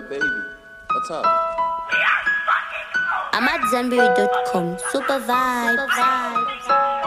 baby. What's up? I'm at Zanberry.com. Super vibe. Super vibe.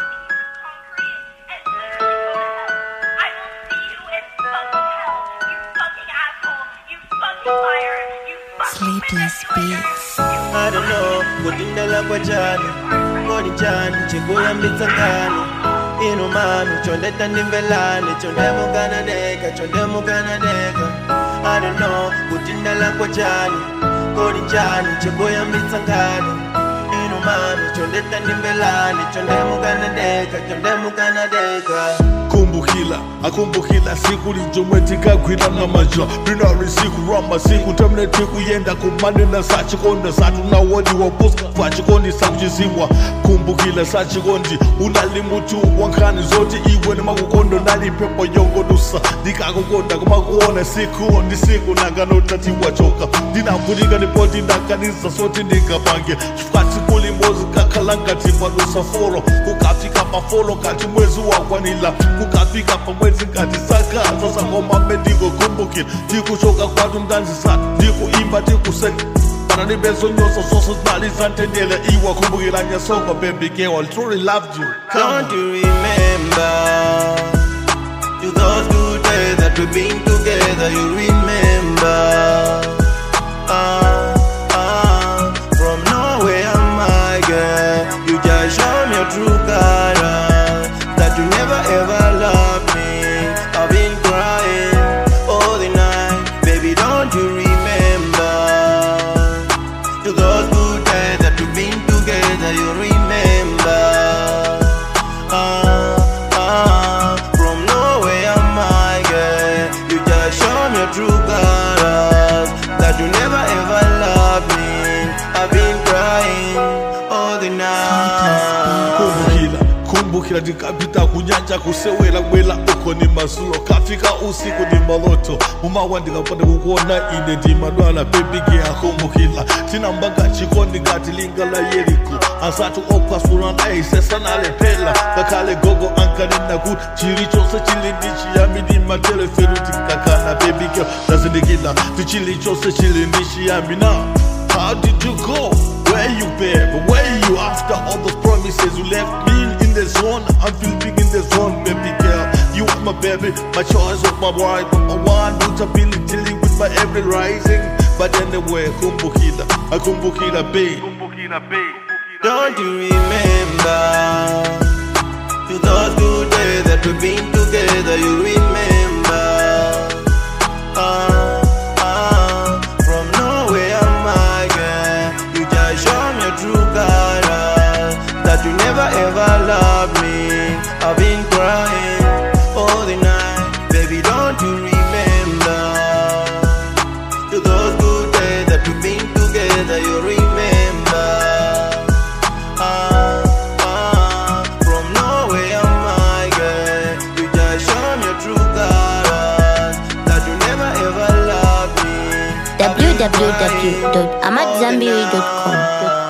Sleepless beats. I don't know kudindala kwa jani ngoni jani chikuyambitsa ngani ino mami chondeta ndimvelani chondemukanadeka chondemukanadeka I don't know kudindala kwa jani ngoni jani chikuyambitsa ngani ino mami chondeta ndimvelani chondemukanadeka chondemukanadeka kumbukila akumbukila siku lijomwe tikagwira na maja rinari siku ramba siku temne tikuyenda kumanena sachikondi satu nawodi wapuska pachikondi sakuchizimwa kumbukila sachikondi unali mutu wankhani zoti iwe nemakukondo nali pepo yongodusa ndikakukonda kumakuona siku ndi siku nanganotati wachoka ndinavutika ndipoti ndakaniza soti ndingapange chifukati kuli mozi kakhala ngati padusa folo kukafika pafolo kati mwezi wakwanila kukafika pamwezi ngati sakaza sangomame ndikokumbukira ndikuchoka kwatu mdanzisati ndikuimba ndikuseka pana ndibezonyosa zose zinali zantendele iwa kumbukira nyasonga baby girl I truly loved you Don't you remember to those good days that we've been together? You remember? Ah, ah, from nowhere, my girl, you just show me your true colors. That you never ever loved me. I've been crying all the night, baby. Don't you remember? To those good days that we've been together, you remember? Ah, ah, from nowhere, my girl, you just show me your true colors. That you never ever loved me. I've been crying all the night. kumbukira kumbukira ndikapita kunyanja kusewera bwela uko ni mazulo kafika usiku ni maloto mumawa ndikapanda kukuona ine ndimadwala bebigeya kumbukira tinambanga chikondi ngati linga la yeriko asati opasula naisesanalephela ngakhale gogo ankanena kuti chilichonse chili ndi chiyambi ndi matelefoni tinkakana bebigeya ndazindikira ti chilichonse chili ndi chiyambi na How did you go? Where you been? Where you after all those promises you left me in the zone? I'm feeling big in the zone, baby girl. You are my baby, my choice of my wife, my one notability with my every rising. But anyway, kumbukila, I kumbukila, babe. Don't you remember to those good days that we've been together? You remember? Ah, ah, from nowhere, my girl, you just show me your true colors. That you never ever loved me. I've been crying all the night, baby. Don't you remember? To those good days that we've been together, you remember? Ah, ah, from nowhere, my girl, you just show me your true colors. That you never ever loved me. I've been crying all the www.amatzambiri.com.